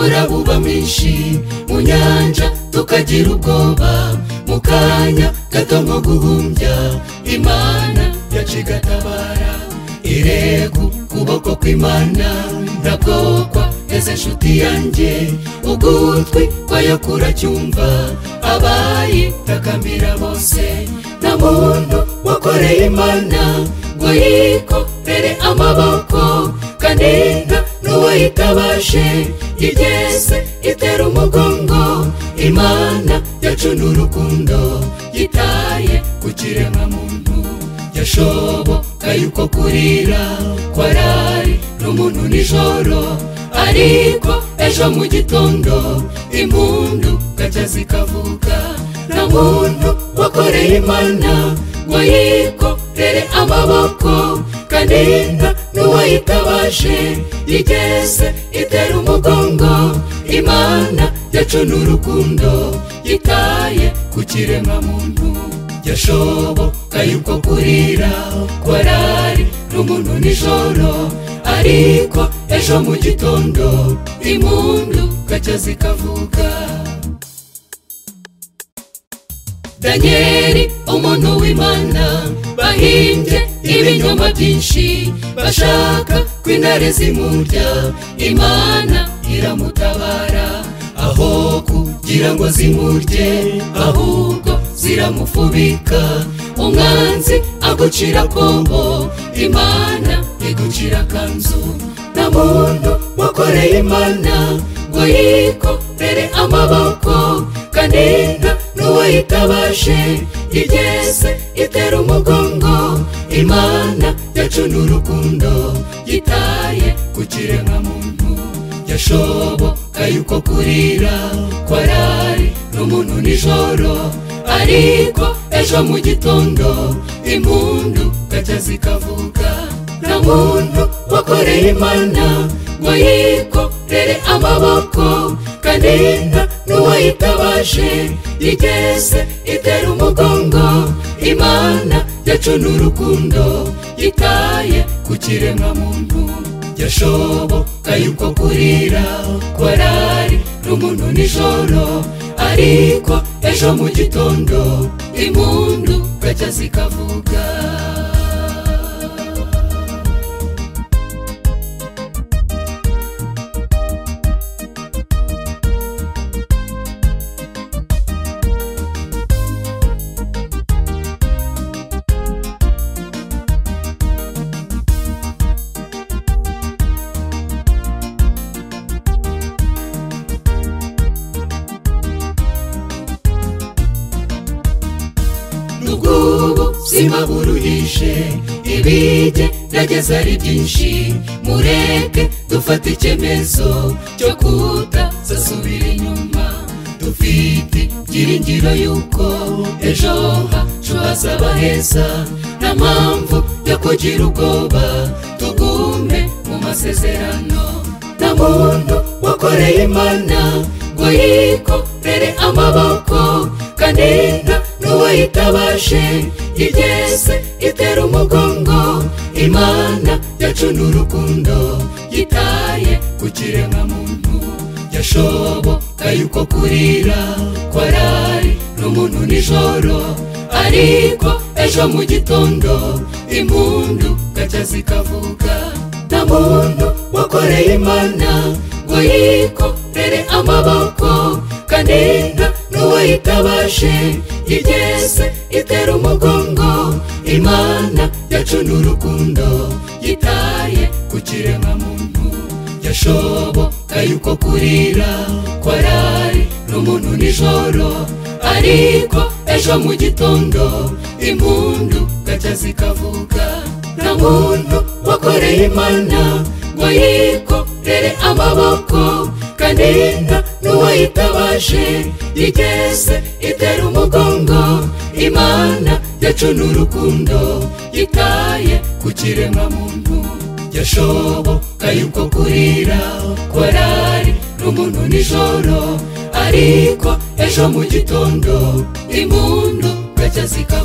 arabuba menshi mu nyanja tukagira ubwoba mu kanya gato nko guhumbya imana yacigatabara irego kuboko kw'imana ndabwokwa ese nshuti yanjye ugutwi kwayo kuracyumva abayitakambira bose nta muntu wakoreye imana ngo yikorere amaboko kandi nta n'uwo yitabashe igese itera umugongo imana yacu ni urukundo yitaye ku kiremwamuntu yashobokaye uko kurira kwarari n'umuntu nijoro ariko ejo mu gitondo impundu gacya zikavuga nta muntu wakoreye imana ngo yikorere amaboko kandi nta n'uwayitabashe igeze itera umugongo imana yacu ni urukundo yitaye ku kiremwamuntu yashobokaye uko kurira kwarari n'umuntu nijoro ariko ejo mu gitondo impundu gacya zikavuga danyeli umuntu w'imana bahimbye ibinyoma byinshi bashaka ko intare zimurya imana iramutabara aho kugira ngo zimurye ahubwo ziramufubika umwanzi agucira kombo imana igucira kanzu nta muntu wakoreye imana ngo yikorere amaboko kandi nta n'uwo yitabashe igeze itera umugongo imana yacu ni urukundo yitaye ku kiremwamuntu yashobokaye uko kurira kwarari n'umuntu nijoro ariko ejo mu gitondo impundu gacya zikavuga nta muntu wakoreye imana ngo yikorere amaboko kandi nta n'uwayitabashe igeze itera umugongo imana yacu ni urukundo yitaye ku kiremwamuntu yashobokaye uko kurira kwarari n'umuntu nijoro ariko ejo mu gitondo impundu gacya zikavuga n'ubwubu sima buruhishe ibijye nageze ari byinshi mureke dufate icyemezo cyo kutazasubira inyuma dufite byiringiro y'uko ejo hacu hazaba heza nta mpamvu yo kugira ubwoba tugume mu masezerano nta muntu wakoreye imana ngo yikorere amaboko kandi nta n'uwayitabashe igeze itera umugongo imana yacu ni urukundo yitaye ku kiremwamuntu yashobokaye uko kurira kwarari n'umuntu nijoro ariko ejo mu gitondo impundu gacya zikavuga nta muntu wakoreye imana ngo yikorere amaboko kandi nta n'uwayitabashe igeze itera umugongo imana yacu ni urukundo yitaye ku kiremwamuntu yashobokaye uko kurira kwarari n'umuntu nijoro ariko ejo mu gitondo impundu gacya zikavuga nta muntu wakoreye imana ngo yikorere amaboko kandi nta n'uwayitabashe igeze itera umugongo imana yacu ni urukundo yitaye ku kiremwamuntu yashobokaye uko kurira kwarari n'umuntu nijoro ariko ejo mu gitondo impundu gacya zikavuga